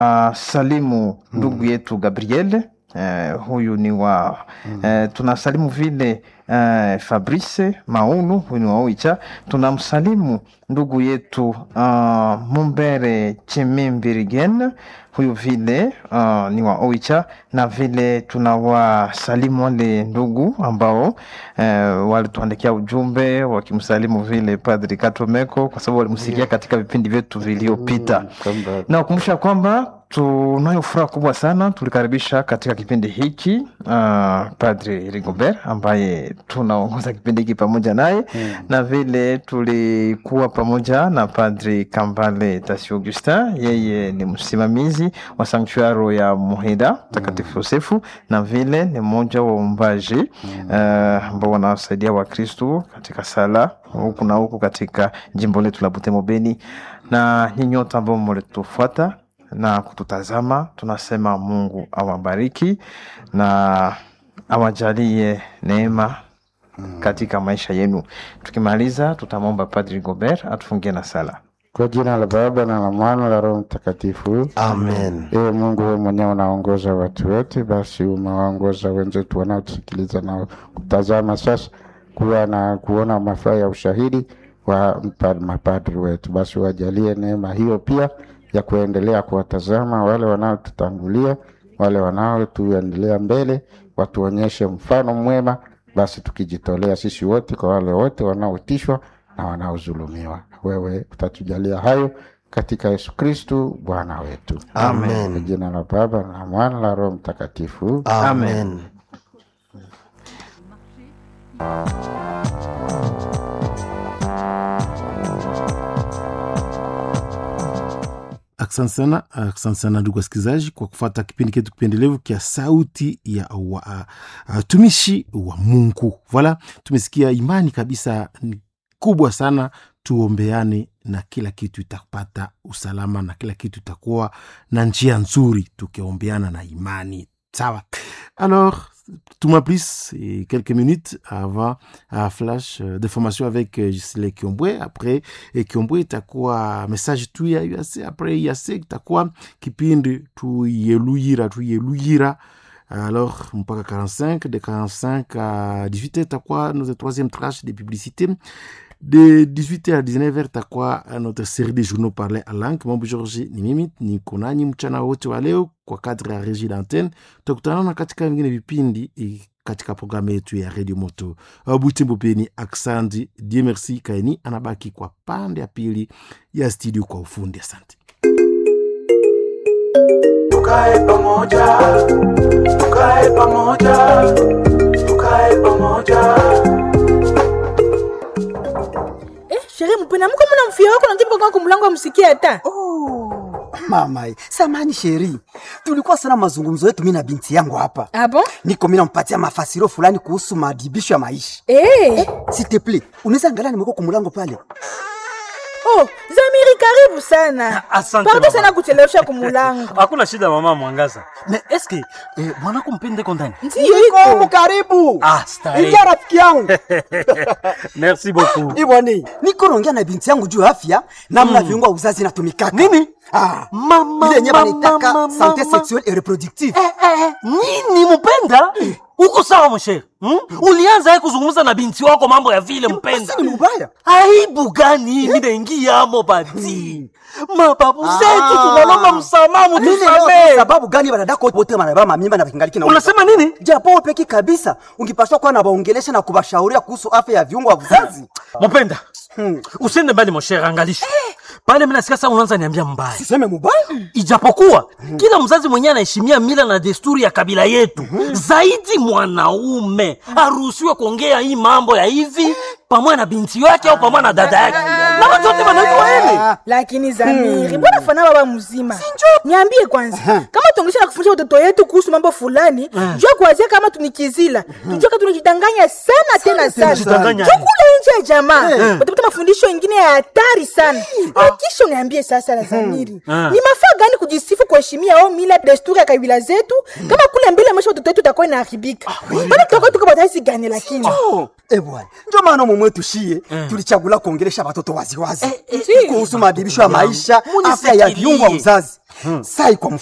uh, salimu ndugu yetu Gabriel eh, huyu ni wa eh, tunasalimu vile eh, Fabrice Maunu huyu ni wa Oicha. Tunamsalimu ndugu yetu uh, Mumbere Chimimbirigen huyu vile uh, ni wa Oicha, na vile tunawasalimu wale ndugu ambao eh, walituandikia ujumbe wakimsalimu vile Padri Katomeko kwa sababu walimsikia katika vipindi vyetu vilivyopita kwamba nakumbusha kwamba tunayo furaha kubwa sana tulikaribisha katika kipindi hiki uh, Padri Rigobert ambaye tunaongoza kipindi hiki pamoja naye na vile tulikuwa pamoja na Padri Kambale Tasi Augustin, yeye ni msimamizi wa sanktuaro ya Muhida Mtakatifu Yosefu, na vile ni mmoja wa waumbaji uh, ambao wanawasaidia Wakristu katika sala huku na huku katika jimbo letu la Butembo Beni, na nyinyi wote ambao mlitufuata na kututazama, tunasema Mungu awabariki na awajalie neema katika maisha yenu. Tukimaliza, tutamwomba Padri Gobert atufungie na sala. kwa jina la Baba na la Mwana na la Roho Mtakatifu. Amen. Ewe Mungu, wewe mwenyewe unaongoza watu wote, basi umewaongoza wenzetu wanaotusikiliza na kutazama sasa kuwa na kuona mafaa ya ushahidi wa mpa- mapadri wetu, basi wajalie neema hiyo pia ya kuendelea kuwatazama wale wanaotutangulia, wale wanaotuendelea mbele, watuonyeshe mfano mwema, basi tukijitolea sisi wote kwa wale wote wanaotishwa na wanaodhulumiwa. Wewe utatujalia hayo katika Yesu Kristu Bwana wetu. Amen. Kwa jina la Baba na la Mwana na la Roho Mtakatifu. Amen. Asante sana, asante sana ndugu wasikilizaji kwa kufuata kipindi chetu kipendelevu kia sauti ya watumishi wa Mungu. Voilà, tumesikia imani kabisa ni kubwa sana, tuombeane na kila kitu itapata usalama na kila kitu itakuwa na njia nzuri tukiombeana na imani. Sawa. Alors, tout ma plus, et quelques minutes avant un flash euh, de formation avec euh, Gisele Kiombwe. Après et Kiombwe itakuwa message tu ya UAC. Après UAC itakuwa kipindi tuyeluyira tuyeluyira alors mpaka 45 de 45 à 18 itakuwa notre troisième tranche de publicité de 18h à 19h takuwa notre série de journaux parlés à langue mambo georgi ni mimi niko nanyi mchana wote wa leo kwa kadri ya regie d'antenne tutakutanana katika vingine vipindi eh, katika programu yetu ya radio moto Uh, butembo peni aksandi die merci kaini anabaki kwa pande ya pili ya studio kwa ufundi asante tukae pamoja, tukae pamoja, tukae pamoja. Eh, sherehe mpena mko mna mfia wako najibu kwa kumlango amsikie hata. Oh, mama, samani sheri, tulikuwa sana mazungumzo yetu mimi na binti yangu hapa. Ah bon? Niko mimi nampatia mafasiro fulani kuhusu madibisho ya maisha. Eh. S'il te plaît, unaweza angalia nimekuwa kumulango pale. Oh, Zamiri karibu sana. Asante, Pardon mama. sana kuchelewesha kumulango. hakuna shida mama mwangaza me eske eh, mwanako mpende ndani Ndiyo Niko iko. karibu. Ah, starehe. Ingia rafiki yangu. merci beaucoup Ibwani, niko naongea na binti yangu juu ya afya namna viungo vya uzazi inatumikaka. Nini? Ah, Mama, ile yenyewe mama, wanaitaka mama, santé mama. sexuelle et reproductive. eh, eh, nini mpenda uko sawa mshere hmm? ulianza ye kuzungumza na binti wako mambo ya vile mpenda Basi ni mbaya. aibu gani hii minaingiamo bati mababu zetu Ah. tunalomba msamaha Mimi leo mutusamee sababu gani wanadako wote wanabeba mamimba na kingaliki na unasema nini japo peki kabisa ungipaswa kuwa na waongelesha na kubashauria kuhusu afya ya viungo vya uzazi. mpenda usiende mbali moshere angalisha pale minasikia saa unaanza niambia mbaya Siseme mubaya? ijapokuwa kila mzazi mwenyewe anaheshimia mila na desturi ya kabila yetu zaidi mwanaume aruhusiwe kuongea hii mambo ya hivi pamoja na binti yake au pamoja na dada yake na watu wote wanajua hili Lakini Zamiri, mbona fana baba mzima? Niambie kwanza, kama tuongesha na kufundisha watoto yetu kuhusu mambo fulani, jua kuanzia kama tunikizila. Tujua kama tunajidanganya sana tena sana. tunajidanganya. Jua kule nje ya jamaa. Utapata mafundisho mengine ya hatari sana. Na kisha uniambie sasa la Zamiri. Ni mafaa gani kujisifu kuheshimia au mila desturi ya kabila zetu kama kule mbele maisha watoto wetu itakuwa inaharibika. Bado tutakuwa tuko bataisi gani lakini? Oh, eh bwana. Ndio maana mumwe tushie tulichagula kuongelesha watoto wazi waziwazi eh, eh, kuhusu maadhibisho ya maisha, afya ya munifikirie. viungo wa uzazi. Sai kwa